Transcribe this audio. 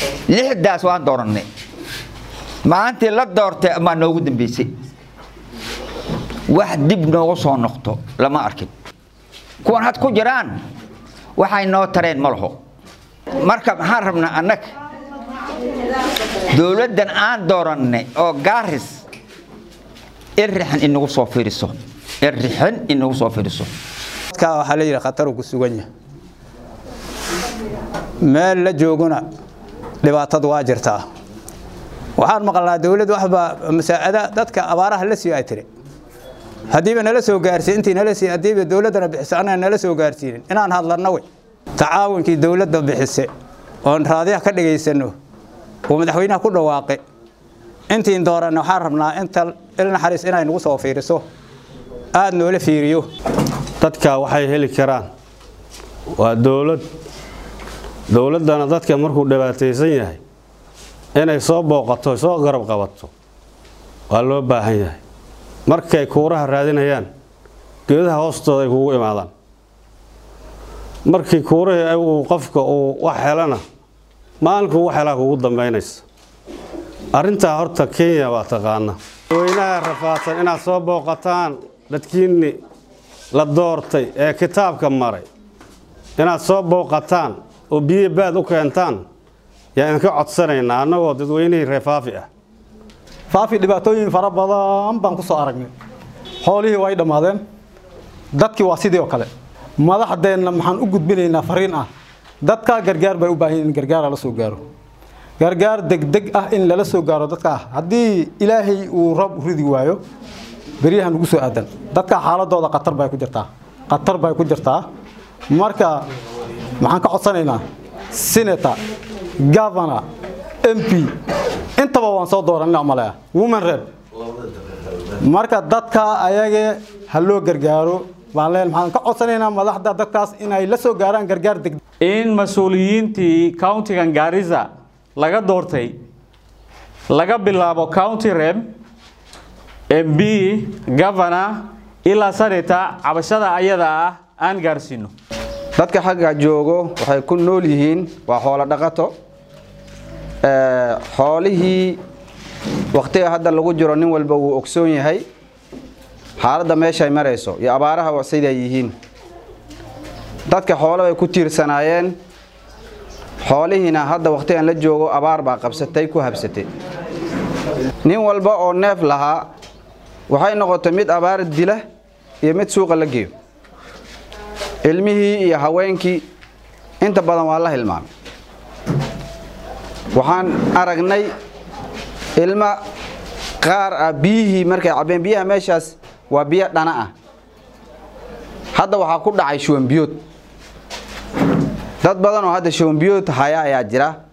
lixdaas waan doorannay maalintii la doortay amaa noogu dambeysay wax dib noogu soo noqto lama arkin kuwan had ku jiraan waxay noo tareen ma laho marka maxaan rabnaa annaga dowladdan aan doorannay oo gaaris irrixan inagu soo fiiriso irrixan inagu soo fiiriso dadka waxaa la yidhi khataruu ku sugan yahay meel la jooguna dhibaatadu waa jirtaa waxaan maqalnaa dowladd waxba masaacada dadka abaaraha la siiyo ay tiri haddiiba nala soo gaarsiin intii nala sii haddiiba dowladdana bixiso annaga nala soo gaarsiinin inaan hadlanna wey tacaawunkii dowladda bixise oon raadiyaha ka dhagaysano uu madaxweynaha ku dhawaaqay intiin dooranna waxaan rabnaa inta il naxariis inay nagu soo fiiriso aada noola fiiriyo dadka waxay heli karaan waa dowlad dowladdana dadka markuu dhibaataysan yahay inay soo booqato soo garab qabato waa loo baahan yahay markay kuuraha raadinayaan geedaha hoostooda ay kugu imaadaan markii kuurahii uu qofka uu wax helana maalinkuu wax helaa kugu dambaynaysa arrintaa horta kenya waa taqaana weynaha rafaadsan inaad soo booqataan dadkiinni la doortay ee kitaabka maray inaad soo booqataan oo biyo baad u keentaan yaa idinka codsanaynaa annagoo dadweynihii reer faafi ah faafi dhibaatooyin fara badan baan ku soo aragnay xoolihii way dhammaadeen dadkii waa sidii oo kale madaxdeenna maxaan u gudbinaynaa fariin ah dadka gargaar bay u baahan in gargaar lala soo gaaro gargaar degdeg ah in lala soo gaaro dadka ah haddii ilaahay uu roob ridi waayo beryahan ugu soo aadan dadka xaaladooda khatar bay ku jirtaa khatar bay ku jirtaa marka maxaan ka codsanaynaa senator governor mp intaba waan soo dooranina malea woman rep marka dadka ayage ha loo gargaaro baan leen maxaan ka codsanaynaa madaxda dadkaas inay la soo gaaraan gargaar deg in mas-uuliyiintii countigan gaarisa laga doortay laga bilaabo county rep mb governor ilaa senator cabashada ayada ah aan gaarsiino dadka xagga joogo waxay ku nool yihiin waa xoolo dhaqato xoolihii wakhtiga hadda lagu jiro nin walba wuu ogsoon yahay xaaladda meeshay marayso iyo abaaraha siday yihiin dadka xoolo bay ku tiirsanaayeen xoolihiina hadda wakhtigan la joogo abaar baa qabsatay ku habsatay nin walba oo neef lahaa waxay noqotay mid abaar dila iyo mid suuqa la geeyo ilmihii iyo haweenkii inta badan waa la hilmaamay waxaan aragnay ilmo qaar ah biyihii markay cabbeen biyaha meeshaas waa biyo dhana ah hadda waxaa ku dhacay shuwanbiyood dad badan oo hadda shuwanbiyood haya ayaa jira